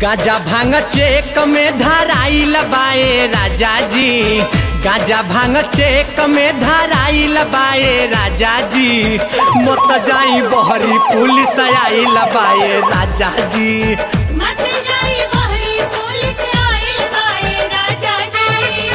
गाजा भांग चेक में धराइल बाए राजा जी गाजा भांग चेक में धराइल बाए राजा जी मत जाई बहरी पुलिस आइल बाए राजा जी मत जाई बहरी पुलिस आइल बाए राजा जी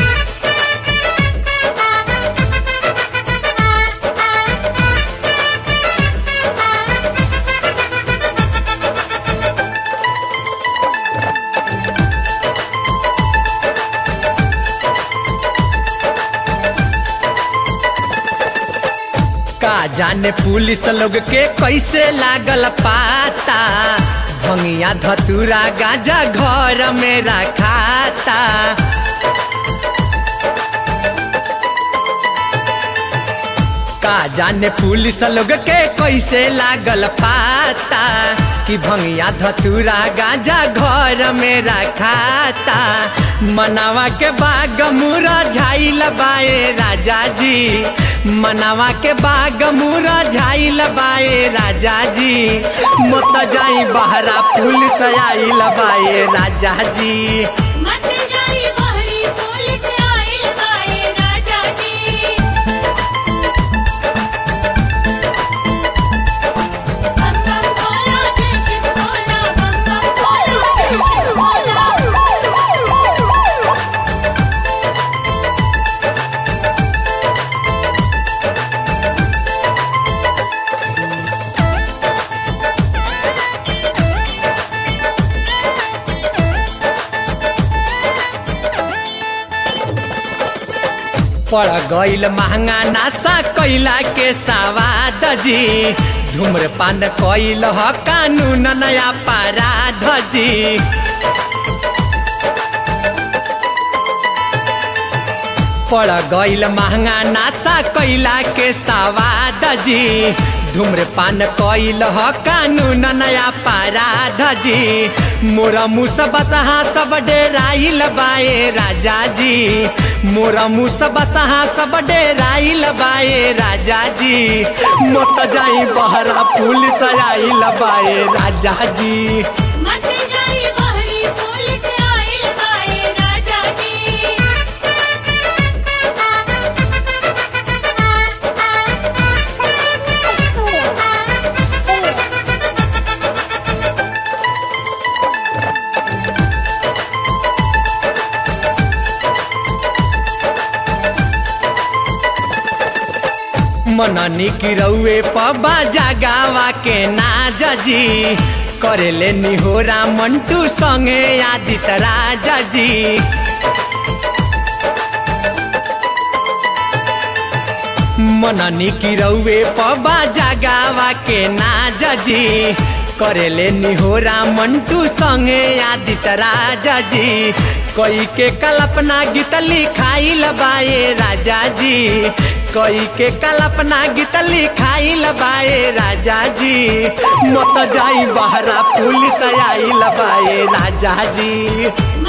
का जाने पुलिस लोग के कैसे लागल पाता भंगिया धतूरा गाजा घर में रखाता का जाने पुलिस लोग के कैसे लागल पाता कि भंगिया धतूरा गाजा घर में रखाता मनावा के बाग मुरा झाइल बाए राजा जी मनावा के बाग मुरा झाइल बाए राजा जी मत जाई बहरा पुलिस आइल बाए राजा जी मत जाई बहरी पुलिस आइल बाए राजा जी बम बम भोला जय शिव भोला बम बम भोला जय शिव भोला पड़ गईल महंगा नासा कैला के सवाद जी धूम्रपान कैल ह कानून नया पराध जी पड़ गईल महंगा नासा कैला के सवाद जी धूम्रपान कैल ह कानून नया पराध जी मोरा मुस बसहा सब डेराइल बाए राजा जी मोरा मुस बसहा सब डेराइल बाए राजा जी मत जाई बहरा पुलिस आइल बाए राजा जी मत जाई बहरी पुलिस आइल बाए राजा जी मननी की रउए पबा जगावा के नाज जी करेले निहोरा मंटू संगे आदित राजा जी मननी की रउए पबा जगावा के नाज जी करेले निहोरा मंटू संगे आदित राजा जी कोई के कल्पना गीत लिखाइल बाए राजा जी कोई के कल्पना गीत लिखाइल बाए राजा जी मत जाई बहरा पुलिस आइल बाए राजा जी